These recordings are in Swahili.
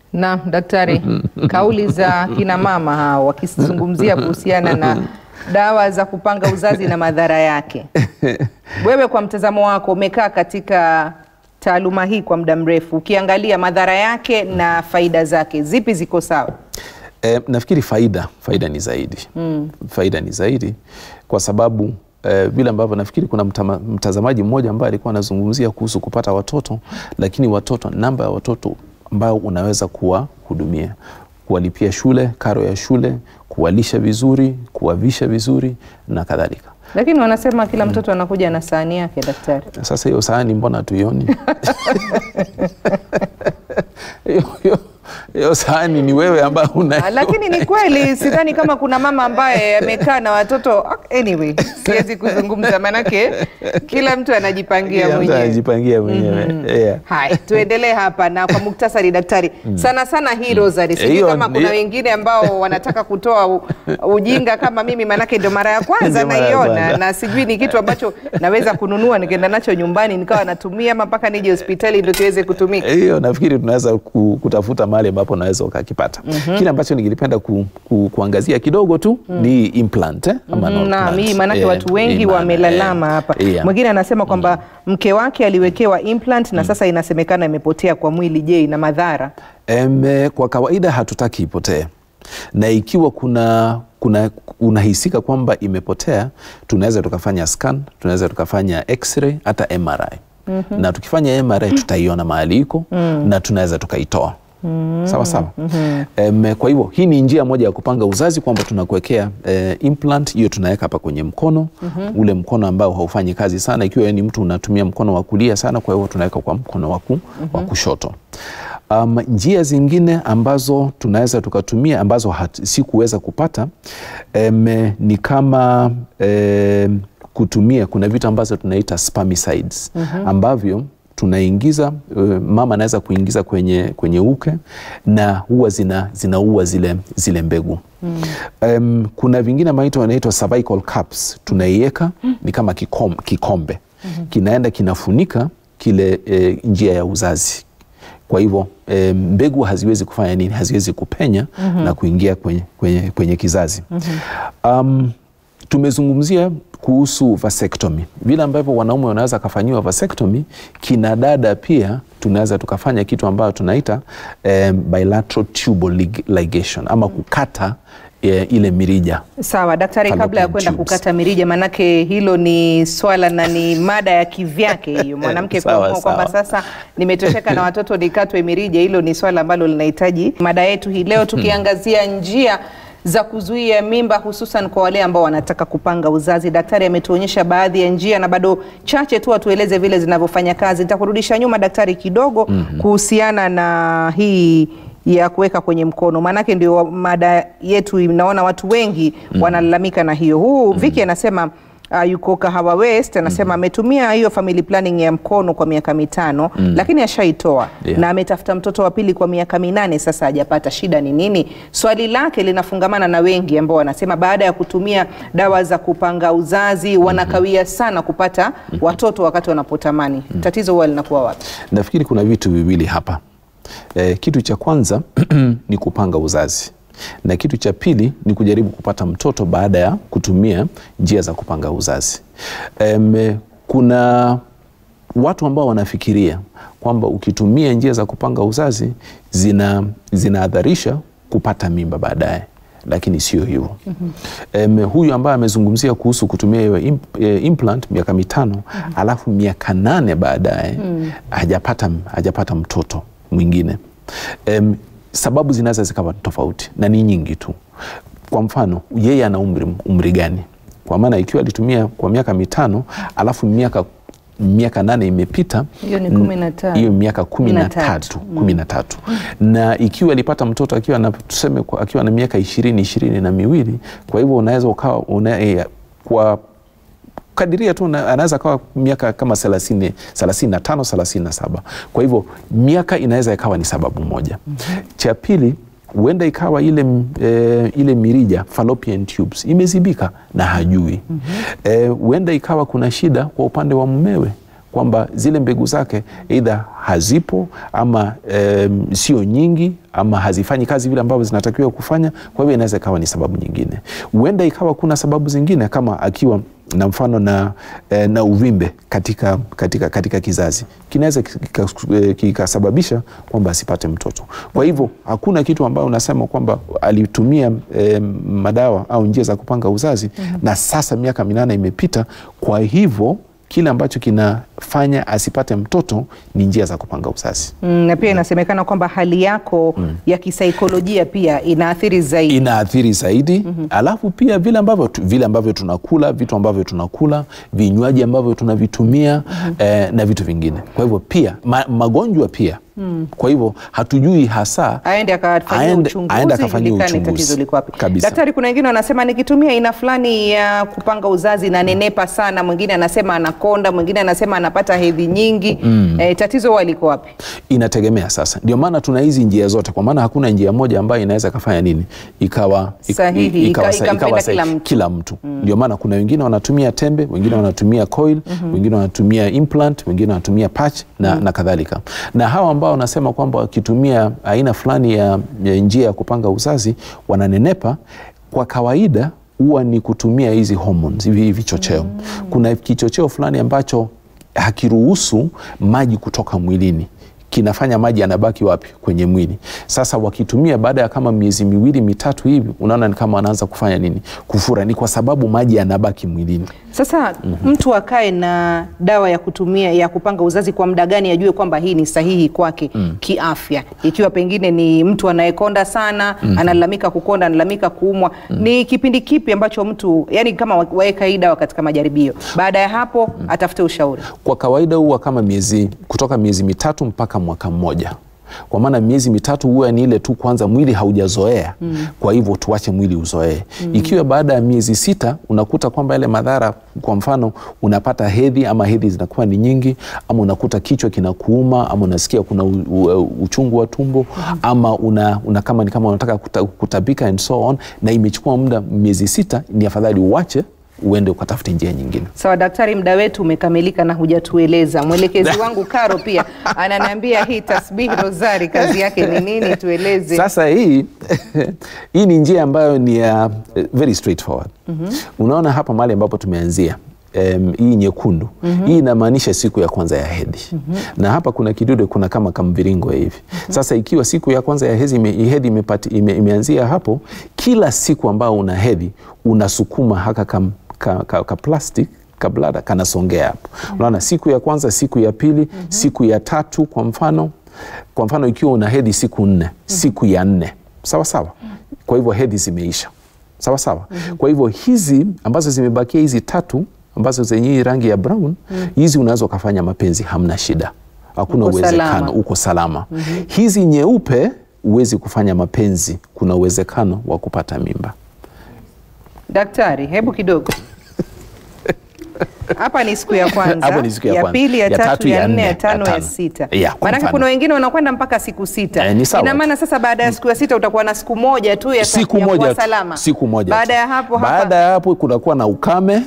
Na daktari, kauli za kina mama hao wakizungumzia kuhusiana na dawa za kupanga uzazi na madhara yake, wewe kwa mtazamo wako, umekaa katika taaluma hii kwa muda mrefu, ukiangalia madhara yake na faida zake, zipi ziko sawa? E, nafikiri faida faida ni zaidi mm. Faida ni zaidi kwa sababu eh, vile ambavyo nafikiri kuna mtama, mtazamaji mmoja ambaye alikuwa anazungumzia kuhusu kupata watoto, lakini watoto, namba ya watoto ambao unaweza kuwahudumia, kuwalipia shule, karo ya shule, kuwalisha vizuri, kuwavisha vizuri na kadhalika. Lakini wanasema kila mtoto anakuja na sahani yake, daktari. Sasa hiyo sahani mbona tuioni? hiyo hiyo- hiyo sahani ni wewe ambayo una Ah, Lakini ni kweli, sidhani kama kuna mama ambaye amekaa na watoto. Anyway, siwezi kuzungumza manake kila mtu anajipangia Kila mtu mwenyewe. anajipangia mwenyewe yeah. Haya, tuendelee hapa na kwa muktasari daktari. Sana sana hii rosary. Sijui Hiyo- kama kuna hiyo- wengine ambao wanataka kutoa u, ujinga kama mimi, manake ndio mara ya kwanza Ndio mara ya naiona, kwanza. na sijui ni kitu ambacho naweza kununua nikaenda nacho nyumbani nikawa natumia ama mpaka nije hospitali ndio kiweze kutumika. hiyo nafikiri tunaweza ku, kutafuta mahali ambapo unaweza ukakipata. Kile ambacho ningilipenda ku, ku, kuangazia kidogo tu ni implant eh, ama non Naam, plant. hii maanake Eh, watu wengi hii maana, wamelalama eh, hapa. yeah. Mwingine anasema kwamba mke wake aliwekewa implant na sasa inasemekana imepotea kwa mwili. Je, ina madhara? Em, eh, kwa kawaida hatutaki ipotee, na ikiwa kuna kuna unahisika kwamba imepotea, tunaweza tukafanya scan, tunaweza tukafanya x-ray hata MRI na tukifanya MRI tutaiona mahali iko na tunaweza tukaitoa sawa sawa. Em, kwa hivyo hii ni njia moja ya kupanga uzazi kwamba tunakuwekea eh, implant hiyo tunaweka hapa kwenye mkono ule mkono ambao haufanyi kazi sana, ikiwa wewe ni mtu unatumia mkono wa kulia sana, kwa hivyo tunaweka kwa mkono wa ku- wa kushoto. Um, njia zingine ambazo tunaweza tukatumia ambazo hat- sikuweza kupata em, ni kama em, kutumia kuna vitu ambazo tunaita spermicides ambavyo tunaingiza uh, mama anaweza kuingiza kwenye, kwenye uke na huwa zina, zinaua zile, zile mbegu Em, kuna vingine maito wanaitwa cervical caps tunaiweka ni kama kikom, kikombe kinaenda kinafunika kile eh, njia ya uzazi kwa hivyo e, mbegu haziwezi kufanya nini? Haziwezi kupenya na kuingia kwenye, kwenye, kwenye kizazi. Um, tumezungumzia kuhusu vasectomy, vile ambavyo wanaume wanaweza kafanyiwa vasectomy, kina dada pia tunaweza tukafanya kitu ambayo tunaita eh, bilateral tubal lig- ligation ama kukata eh, ile mirija Sawa daktari, kabla ya Fallopian kwenda tubes. kukata mirija, manake hilo ni swala na ni mada ya kivyake hiyo. Mwanamke Sawa, kuamua kwamba sawa. sasa nimetosheka na watoto nikatwe mirija, hilo ni swala ambalo linahitaji mada yetu hii leo, tukiangazia njia za kuzuia mimba hususan kwa wale ambao wanataka kupanga uzazi. Daktari ametuonyesha baadhi ya njia na bado chache tu atueleze vile zinavyofanya kazi. Nitakurudisha nyuma daktari kidogo kuhusiana na hii ya kuweka kwenye mkono, maanake ndio mada yetu. Naona watu wengi wanalalamika na hiyo. Huu Viki anasema uh, yuko Kahawa West anasema ametumia hiyo family planning ya mkono kwa miaka mitano lakini ashaitoa Yeah. na ametafuta mtoto wa pili kwa miaka minane sasa hajapata. Shida ni nini? Swali lake linafungamana na wengi ambao wanasema baada ya kutumia dawa za kupanga uzazi wanakawia sana kupata watoto wakati wanapotamani. Tatizo huwa linakuwa wapi? Nafikiri kuna vitu viwili hapa. E, kitu cha kwanza ni kupanga uzazi na kitu cha pili ni kujaribu kupata mtoto baada ya kutumia njia za kupanga uzazi. Em, kuna watu ambao wanafikiria kwamba ukitumia njia za kupanga uzazi zina zinaadharisha kupata mimba baadaye lakini sio hivyo. Em, huyu ambaye amezungumzia kuhusu kutumia hiyo imp, eh, implant miaka mitano alafu miaka nane baadaye hajapata, hajapata mtoto mwingine. Em, sababu zinaweza zikawa tofauti na ni nyingi tu. Kwa mfano yeye ana umri, umri gani? Kwa maana ikiwa alitumia kwa miaka mitano alafu miaka miaka nane imepita Hiyo ni n- kumi na tano. hiyo miaka kumi na Kumi na tatu. tatu kumi na tatu na ikiwa alipata mtoto akiwa na tuseme kwa- akiwa na miaka ishirini ishirini na miwili kwa hivyo unaweza ukawa una, eh, kwa kadiria tu na- anaweza kawa miaka kama thelathini thelathini na tano thelathini na saba kwa hivyo miaka inaweza ikawa ni sababu moja cha pili huenda ikawa ile, m- eh, ile mirija fallopian tubes imezibika na hajui Eh, huenda ikawa kuna shida kwa upande wa mumewe kwamba zile mbegu zake eidha hazipo ama em, sio nyingi ama hazifanyi kazi vile ambavyo zinatakiwa kufanya. Kwa hivyo inaweza ikawa ni sababu nyingine. Huenda ikawa kuna sababu zingine kama akiwa na mfano na, eh, na uvimbe katika, katika, katika kizazi kinaweza kika- eh, kikasababisha kwamba asipate mtoto. Kwa hivyo hakuna kitu ambayo unasema kwamba alitumia eh, madawa au njia za kupanga uzazi na sasa miaka minane imepita, kwa hivyo kile ambacho kinafanya asipate mtoto ni njia za kupanga uzazi. Mm, na pia inasemekana kwamba hali yako ya kisaikolojia pia inaathiri zaidi. inaathiri zaidi alafu pia vile ambavyo, tu- vile ambavyo tunakula vitu ambavyo tunakula vinywaji ambavyo tunavitumia eh, na vitu vingine kwa hivyo pia ma, magonjwa pia kwa hivyo hatujui hasa aende akafanyia Aende- uchunguzi aende akafanyia ijulikane uchunguzi. tatizo liko wapi. Kabisa. Daktari, kuna wengine wanasema nikitumia aina fulani ya kupanga uzazi na nenepa sana, mwingine anasema anakonda, mwingine anasema anapata hedhi nyingi. Eh, tatizo huwa liko wapi? inategemea sasa ndio maana tuna hizi njia zote kwa maana hakuna njia moja ambayo inaweza ikafanya nini ikawa ik- Sahihi, i- ikawa ika- sa- ikampenda ikawa sahihi. kila mtu. kila mtu ndio maana kuna wengine wanatumia tembe wengine wanatumia coil wengine wanatumia implant wengine wanatumia patch na, na kadhalika na hawa ambao wanasema kwamba wakitumia aina fulani ya, ya njia ya kupanga uzazi wananenepa kwa kawaida huwa ni kutumia hizi hormones hivi vichocheo kuna kichocheo fulani ambacho hakiruhusu maji kutoka mwilini kinafanya maji yanabaki wapi kwenye mwili sasa wakitumia baada ya kama miezi miwili mitatu hivi unaona ni kama wanaanza kufanya nini kufura ni kwa sababu maji yanabaki mwilini Sasa mtu akae na dawa ya kutumia ya kupanga uzazi kwa muda gani ajue kwamba hii ni sahihi kwake kiafya? Ikiwa pengine ni mtu anayekonda sana, analalamika kukonda, analalamika kuumwa, ni kipindi kipi ambacho mtu yani kama wa- waweka hii dawa katika majaribio, baada ya hapo atafute ushauri? kwa kawaida huwa kama miezi kutoka miezi mitatu mpaka mwaka mmoja kwa maana miezi mitatu huwa ni ile tu kwanza mwili haujazoea kwa hivyo tuache mwili uzoee ikiwa baada ya miezi sita unakuta kwamba yale madhara kwa mfano unapata hedhi ama hedhi zinakuwa ni nyingi ama unakuta kichwa kinakuuma ama unasikia kuna u, u, uchungu wa tumbo ama una, una kama ni kama unataka kuta, kutabika and so on na imechukua muda miezi sita ni afadhali uache uende ukatafute njia nyingine Sawa daktari, muda wetu umekamilika na hujatueleza. Mwelekezi wangu Karo pia ananiambia hii tasbihi rozari kazi yake ni nini? Tueleze. Sasa hii hii ni njia ambayo ni ya uh, very straightforward. Unaona hapa mahali ambapo tumeanzia em, hii nyekundu hii inamaanisha siku ya kwanza ya hedhi na hapa kuna kidude kuna kama kamviringo hivi sasa ikiwa siku ya kwanza ya hedhi ime, hedhi imepati, ime, imeanzia hapo kila siku ambao una hedhi unasukuma haka kam, ka, ka, ka plastic kablada kanasongea hapo unaona siku ya kwanza siku ya pili siku ya tatu kwa mfano kwa mfano ikiwa una hedhi siku nne siku ya nne sawa sawa kwa hivyo hedhi zimeisha sawa sawa kwa hivyo hizi ambazo zimebakia hizi tatu ambazo zenye hii rangi ya brown hizi unaweza ukafanya mapenzi hamna shida hakuna Uko uwezekano salama. uko salama hizi nyeupe huwezi kufanya mapenzi kuna uwezekano wa kupata mimba Daktari, hebu kidogo hapa ni siku ya kwanza, Hapo ni siku ya kwanza. pili, ya, Ya tatu, tatu, ya ya nne, nne, ya ya tano, ya tano. sita. Ya, kwa Maanake mfano. kuna wengine wanakwenda mpaka siku sita. Eh, ni sawa Ina tu. maana sasa baada ya siku ya sita utakuwa na siku moja tu ya siku ya kuwa moja tu, salama. siku moja Baada tu. ya hapo baada hapa ya hapo kunakuwa na ukame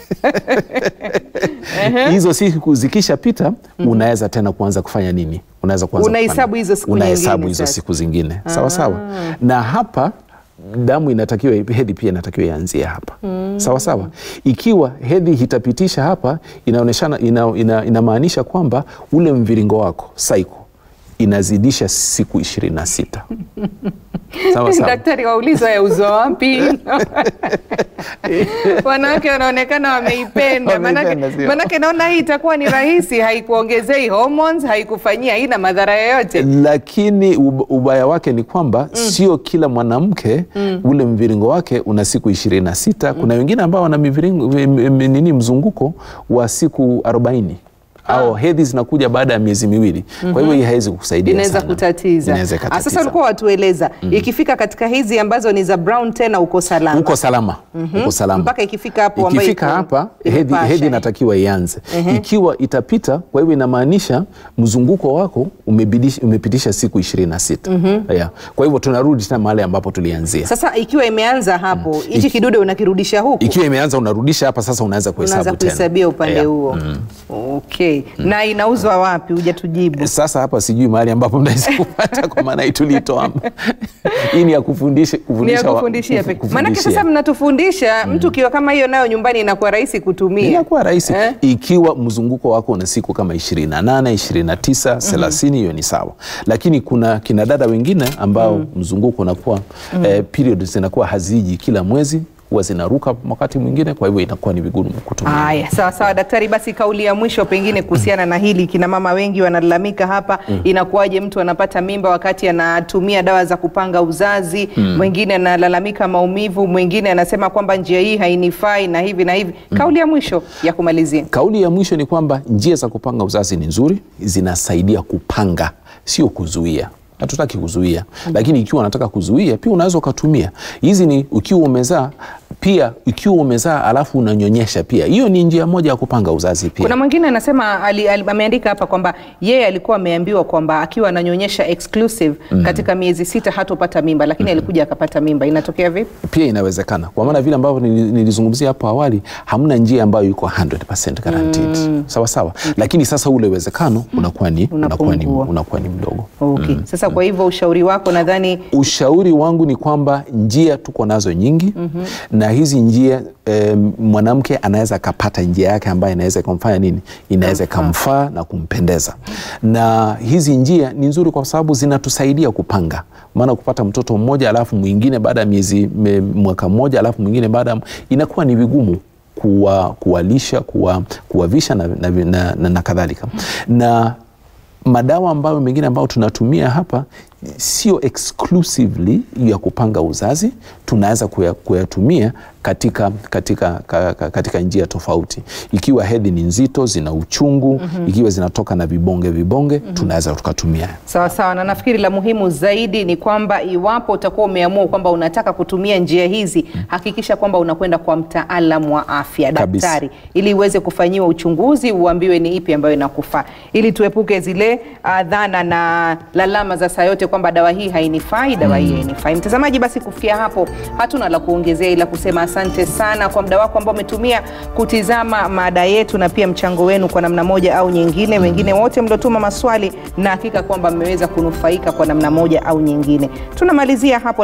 hizo siku zikishapita unaweza tena kuanza kufanya nini unaweza kuanza Unahesabu kufanya- hizo siku unahesabu nyingine hizo sasa. siku zingine sawa sawa na hapa damu inatakiwa hedhi pia inatakiwa ianzie hapa sawa sawa ikiwa hedhi itapitisha hapa inaoneshana ina, ina, inamaanisha kwamba ule mviringo wako cycle inazidisha siku ishirini na sita sawa sawa daktari waulizwa ya uzo wapi? Wanawake wanaonekana wameipenda, manake, Wameipenda, sio? manake naona hii itakuwa ni rahisi, haikuongezei hormones, haikufanyia, haina madhara yoyote. lakini ub- ubaya wake ni kwamba sio kila mwanamke ule mviringo wake una siku ishirini na sita kuna wengine ambao wana miviringo, m- m- nini mzunguko wa siku arobaini au hedhi zinakuja baada ya miezi miwili kwa hivyo hii haiwezi kukusaidia inaweza sana. kutatiza. Inaweza Ah, ikatatiza. Sasa ulikuwa watueleza ikifika katika hizi ambazo ni za brown tena uko salama uko salama uko salama mpaka ikifika hapo ambayo ikifika iko- hapa hedhi, imepasha, hedhi eh. inatakiwa ianze ikiwa itapita kwa hivyo inamaanisha mzunguko wako umebidish- umepitisha siku ishirini na sita yeah. kwa hivyo tunarudi tena mahali ambapo tulianzia Sasa ikiwa imeanza hapo hichi kidude unakirudisha huku ikiwa imeanza unarudisha hapa sasa unaanza unaanza kuhesabu tena kuhesabia upande Yeah. huo okay. Okay, na inauzwa wapi? Hujatujibu. Sasa hapa sijui mahali ambapo mnaweza kupata, kwa maana hii tulitoa hii ni ya kufundisha Ni ya kufundisha wa- kufundishia kufu- pekee. Maanake kufundishia. sasa mnatufundisha mtu ukiwa kama hiyo nayo nyumbani inakuwa rahisi kutumia. inakuwa rahisi Eh? ikiwa mzunguko wako una siku kama 28 29 30 hiyo ni sawa lakini kuna kina dada wengine ambao mzunguko unakuwa eh, period zinakuwa haziji kila mwezi huwa zinaruka wakati mwingine kwa hivyo inakuwa ni vigumu kutumia Haya, sawa sawa daktari, basi kauli ya mwisho pengine kuhusiana na hili, kina mama wengi wanalalamika hapa, inakuwaje mtu anapata mimba wakati anatumia dawa za kupanga uzazi? Mwingine analalamika maumivu, mwingine anasema kwamba njia hii hainifai na hivi na hivi. Kauli ya mwisho ya kumalizia. Kauli ya mwisho ni kwamba njia za kupanga uzazi ni nzuri, zinasaidia kupanga, sio kuzuia. Hatutaki kuzuia, lakini ikiwa unataka kuzuia pia unaweza ukatumia hizi. Ni ukiwa umezaa pia, ikiwa umezaa alafu unanyonyesha pia, hiyo ni njia moja ya kupanga uzazi pia. Kuna mwingine anasema ali, ali, ameandika hapa kwamba yeye alikuwa ameambiwa kwamba akiwa ananyonyesha exclusive katika miezi sita hatopata mimba, lakini alikuja akapata mimba. Inatokea vipi? pia inawezekana kwa maana vile ambavyo nili- nilizungumzia hapo awali, hamna njia ambayo iko 100% guaranteed sawa sawa, lakini sasa ule uwezekano unakuwa ni, unakuwa ni, Unapungua. unakuwa ni mdogo. Okay. Sasa kwa hivyo ushauri wako nadhani Ushauri wangu ni kwamba njia tuko nazo nyingi na hizi njia eh, mwanamke anaweza akapata njia yake ambayo inaweza ikamfanya nini, inaweza ikamfaa na kumpendeza. Na hizi njia ni nzuri kwa sababu zinatusaidia kupanga, maana kupata mtoto mmoja alafu mwingine baada ya miezi me- mwaka mmoja alafu mwingine baada ya- inakuwa ni vigumu kuwa, kuwalisha kuwa, kuwavisha na, na, na, na, na kadhalika na madawa ambayo mengine ambayo tunatumia hapa sio exclusively ya kupanga uzazi, tunaweza kuya- kuyatumia katika, katika, ka, ka, katika njia tofauti. Ikiwa hedhi ni nzito, zina uchungu, ikiwa zinatoka na vibonge vibonge, tunaweza tukatumia. Sawa sawa, na nafikiri la muhimu zaidi ni kwamba iwapo utakuwa umeamua kwamba unataka kutumia njia hizi, hakikisha kwamba unakwenda kwa mtaalamu wa afya, Kabisa. daktari, ili uweze kufanyiwa uchunguzi, uambiwe ni ipi ambayo inakufaa, ili tuepuke zile uh, dhana na lalama za saa yote kwamba dawa hii hainifai, dawa hii hainifai. Mtazamaji, basi kufikia hapo hatuna la kuongezea, ila kusema asante sana kwa muda wako ambao umetumia kutizama mada yetu na pia mchango wenu kwa namna moja au nyingine. Wengine wote mliotuma maswali na hakika kwamba mmeweza kunufaika kwa namna moja au nyingine. Tunamalizia hapo.